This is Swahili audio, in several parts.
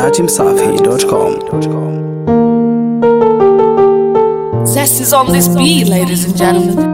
dachimsafi.com. Zest is on this beat, ladies and gentlemen.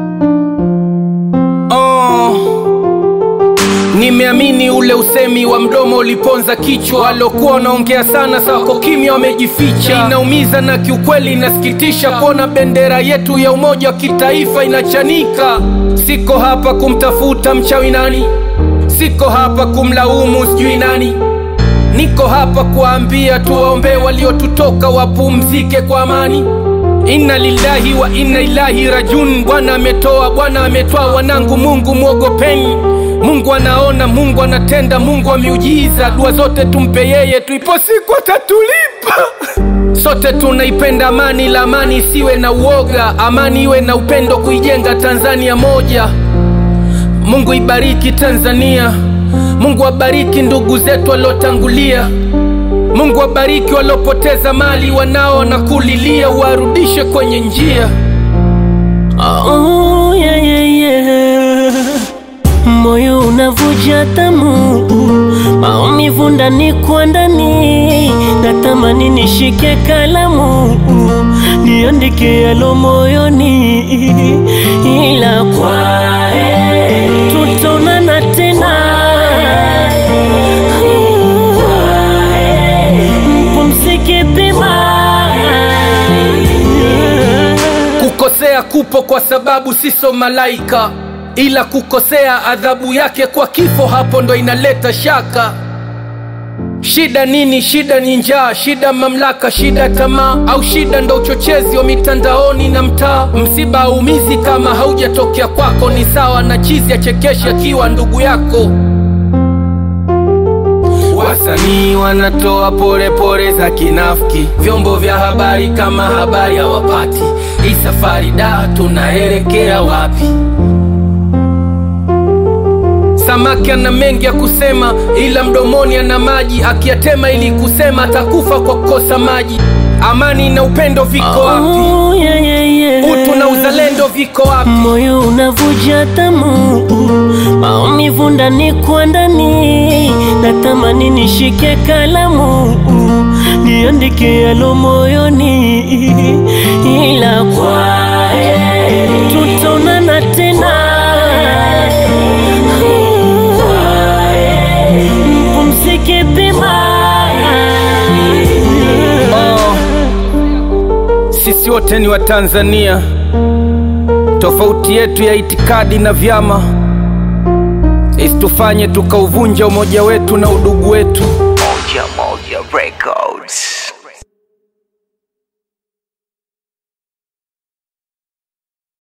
Oh. Nimeamini ule usemi wa mdomo uliponza kichwa, walokuwa wanaongea sana sako kimya wamejificha. Inaumiza na kiukweli inasikitisha kuona bendera yetu ya umoja wa kitaifa inachanika. Siko hapa kumtafuta mchawi nani, siko hapa kumlaumu sijui nani, niko hapa kuwaambia tuwaombee waliotutoka wapumzike kwa amani. Inna lillahi wa inna ilahi rajun. Bwana ametoa, Bwana ametoa, wanangu, Mungu mwogopeni. Mungu anaona, Mungu anatenda, Mungu wa miujiza. Dua zote tumpe yeye, tuipo siku atatulipa. Sote tunaipenda amani, la amani isiwe na uoga, amani iwe na upendo, kuijenga Tanzania moja. Mungu ibariki Tanzania, Mungu abariki ndugu zetu waliotangulia. Mungu wabariki waliopoteza mali, wanao na kulilia, warudishe kwenye njia. Oh, yeah, yeah, yeah. Moyo unavuja tamu, maumivu ndani kwa ndani, natamani nishike kalamu niandike yalo moyoni, ila kwa tutaonana tena. Mpumzike pema. Kukosea kupo kwa sababu siso malaika, ila kukosea adhabu yake kwa kifo, hapo ndo inaleta shaka. Shida nini? Shida ni njaa, shida mamlaka, shida tamaa, au shida ndo uchochezi wa mitandaoni na mtaa. Msiba haumizi kama haujatokea kwako, ni sawa na chizi achekeshi akiwa ndugu yako. Wasanii wanatoa pole pole za kinafiki, vyombo vya habari kama habari hawapati. Hii safari da, tunaelekea wapi? Samaki ana mengi ya kusema, ila mdomoni ana maji, akiyatema ili kusema atakufa kwa kukosa maji. Amani na upendo viko wapi? Oh, yeah, yeah, yeah. Utu na uzalendo viko wapi? Moyo unavuja tamu, maumivu ndani kwa ndani, natamani nishike kalamu niandike yalo moyoni, ila kwa tutaonana tena. Mpumzike pema. Oh, sisi wote ni Watanzania, tofauti yetu ya itikadi na vyama isitufanye tukauvunja umoja wetu na udugu wetu. Moja Moja Records.